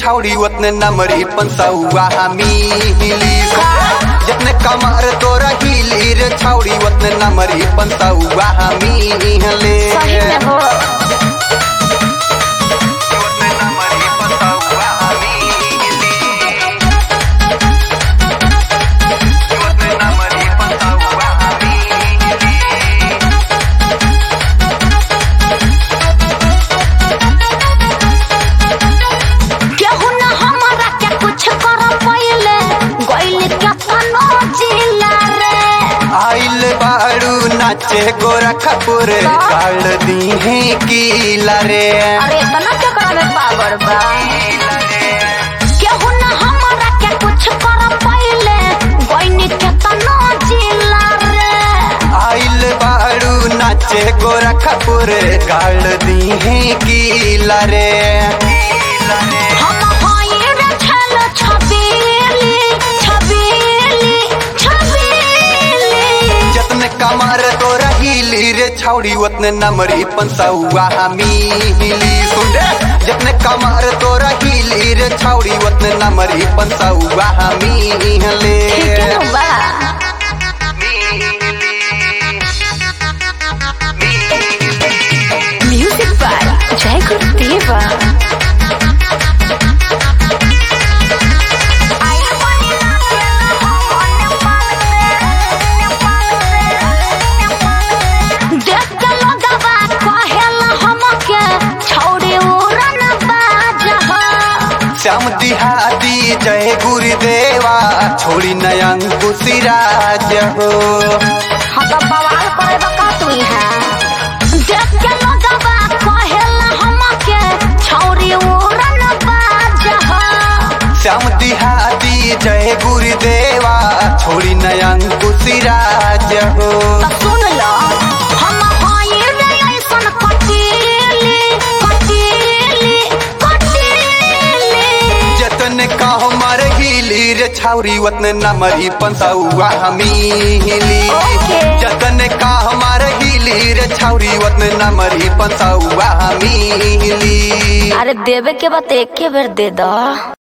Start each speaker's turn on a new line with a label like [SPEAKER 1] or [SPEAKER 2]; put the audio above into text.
[SPEAKER 1] छाउरी उतने नमरी पंसौआ मिली जितने कमर तोरा हिली रे छाउरी उतने नमरी पंसौआ मिले
[SPEAKER 2] सही में हो
[SPEAKER 1] उतने नमरी पंसौआ मिली उतने नमरी पंसौआ मिली
[SPEAKER 2] केहू न हमरा के कुछ कर पहिले गइल के तनो जिला रे
[SPEAKER 1] आइल बाड़ू नाचे गोरा खपुर काल दी है कीला रे
[SPEAKER 2] अरे इतना के करे पावर बा केहू न हमरा के कुछ कर पहिले गइल के तनो जिला रे
[SPEAKER 1] आइल बाड़ू नाचे गोरा खपुर काल दी है कीला रे
[SPEAKER 2] हम हई रे छल छबीली छबीली छबीली
[SPEAKER 1] जतने कमर तोरा हिली रे छाउड़ी उतने नमरी पंसौआ मिली सुन रे जतने कमर तोरा हिली रे छाउड़ी उतने नमरी पंसौआ मिले
[SPEAKER 2] ठीक है बा म्यूजिक बाय जय गुरुदेवा देख के लोगवा कहेला हमके छौड़ी उड़न बाजह
[SPEAKER 1] श्याम दिहादी जय गुरुदेवा छोड़ी नयन कुशिराज हो
[SPEAKER 2] हाँ तो बवाल करे बका तू यहाँ देख के लोगवा कहेला हमके छौड़ी उड़न बाजह
[SPEAKER 1] श्याम दिहादी जय गुरुदेवा छोड़ी नयन कुशिराज हो
[SPEAKER 2] तो सुन लो हम हई रे ऐसन कटीली कटीली कटीली
[SPEAKER 1] जतन का हमार हिली रे छाउरी उतने नमरी पंसौआ मिली
[SPEAKER 2] ओके।
[SPEAKER 1] जतन का हमार हिली रे छाउरी उतने नमरी पंसौआ मिली
[SPEAKER 2] अरे देवे के बात एक के बेर दे दो